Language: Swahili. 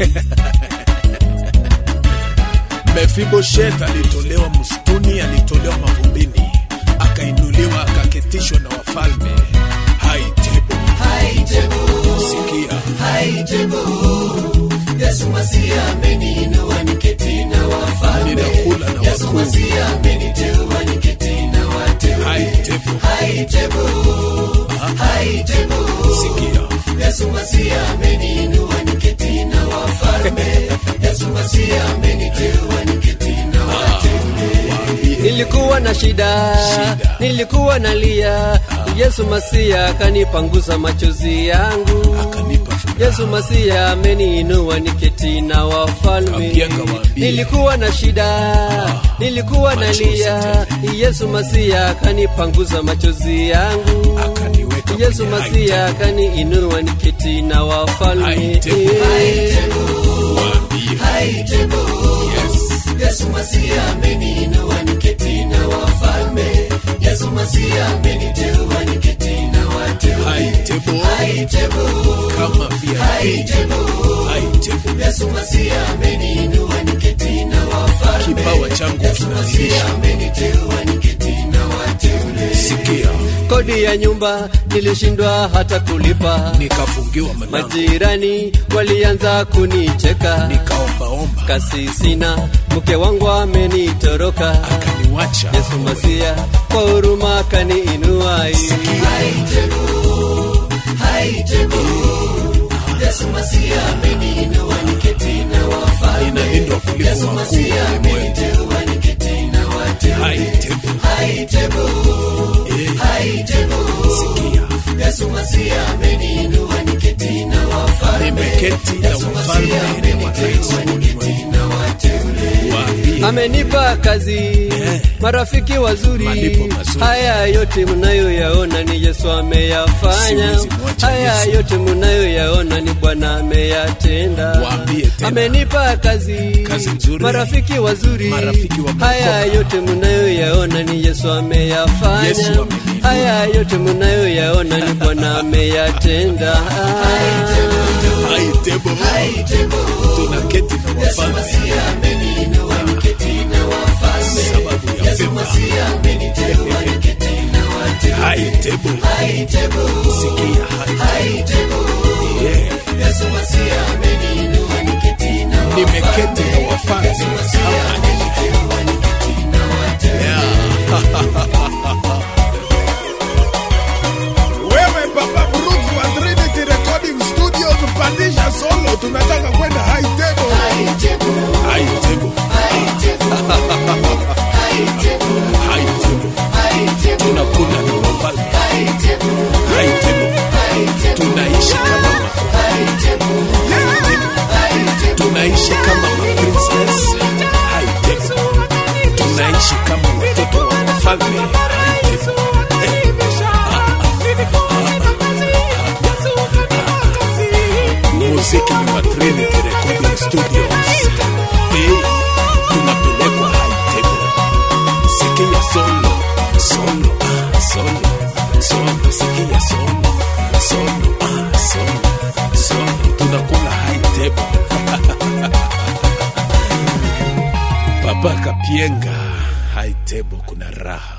Mefiboshet alitolewa msituni, alitolewa mavumbini, akainuliwa, akaketishwa na wafalme. Haitebo, sikia, Yesu Masia ameniinua niketi na wafalme. ninakula na Yesu wakuu. Masia ameniteua niketi na wateule. Haitebo, Haitebo, haitebo. sikia, Yesu Masia ameniinua niketi na wafalme. Yesu Masia ameniteua niketi na wateule. Nilikuwa na shida, Shida. nilikuwa nalia. Yesu Masia akanipanguza machozi yangu. akanipa furaha. Yesu Masia ameniinua niketi na wafalme. Kapianga waambie. Nilikuwa na shida, nilikuwa machozi nalia. Yesu Masia akanipanguza machozi yangu. akaniweka Yesu kwenye Masia haitebo. akaniinua niketi na wafalme. Haitebo. Eh. Waambie. Haitebo, Yes. Yesu Masia ameniinua niketi na wafalme. Yesu Masia ameniteua niketi na wateule. Haitebo. Haitebo, kama VIP. haitebo. Haitebo. Yesu Masia ameniinua niketi na wafalme. Kipawa changu Yesu Masia kinadhihirisha. ameniteua niketi na wateule. Sikia, Kodi ya nyumba nilishindwa hata kulipa. nikafungiwa mlango, Majirani walianza kunicheka, nikaombaomba, kasi sina, mke wangu amenitoroka. akaniwacha. Yesu Masia kwa huruma akaniinua. Haitebo, haitebo. Yesu Masia ameniinua niketi na wafalme. Ninalindwa kuliko Yesu wakuu Masia wa ulimwengu. ameniteua niketi na wateule. Haitebo. Haitebo, Eh, haitebo. sikia, Yesu Masia ameniinua niketi na wafalme. nimeketi na Yesu wafalme Masia na marais wa ameniteua niketi ulimwengu. na wateule. Waambie. Amenipa kazi, marafiki wazuri. Malipo mazuri. Haya yote mnayoyaona ni Yesu ameyafanya. Siwezi mwacha Haya Yesu. yote mnayoyaona ni Bwana ameyatenda. Waambie tena. Amenipa kazi, Kazi nzuri. marafiki wazuri. Marafiki wa Haya kuokoka. yote mnayoyaona ni Yesu ameyafanya. Yesu ameniinua. Haya yote mnayoyaona ni Bwana ameyatenda. Haitebo. Haitebo, tunaketi na Yesu wafalme Masia ameniinua niketi na wafalme. sababu ya Yesu fedha. Masia ameniteua niketi na wateule. Haitebo. Haitebo, Sikia, haitebo. haitebo. Yeah. Yesu Masia ameniinua niketi na wafalme. Nimeketi na wafalme. Yesu Masia ameniteua niketi na wateule. Wewe Papa Brooks wa Trinity Recording Studios, pandisha solo, tunataka kwenda high table. Haitebo, High table, haitebo, haitebo, high table. haitebo, Tunakula na wafalme. haitebo, High table. haitebo, Tunaishi kama ma- haitebo, high table. haitebo. Tunaishi kama ma princess. High table. Tunaishi kama watoto wa wafalme. High table. Muziki ni wa Trinity Recording Studios. Eh, tunapelekwa high table. Sikia solo, solo, ah, solo, solo, sikia solo, solo, ah, solo, solo. Tunakula high table. Papa Kapienga, high table kuna raha.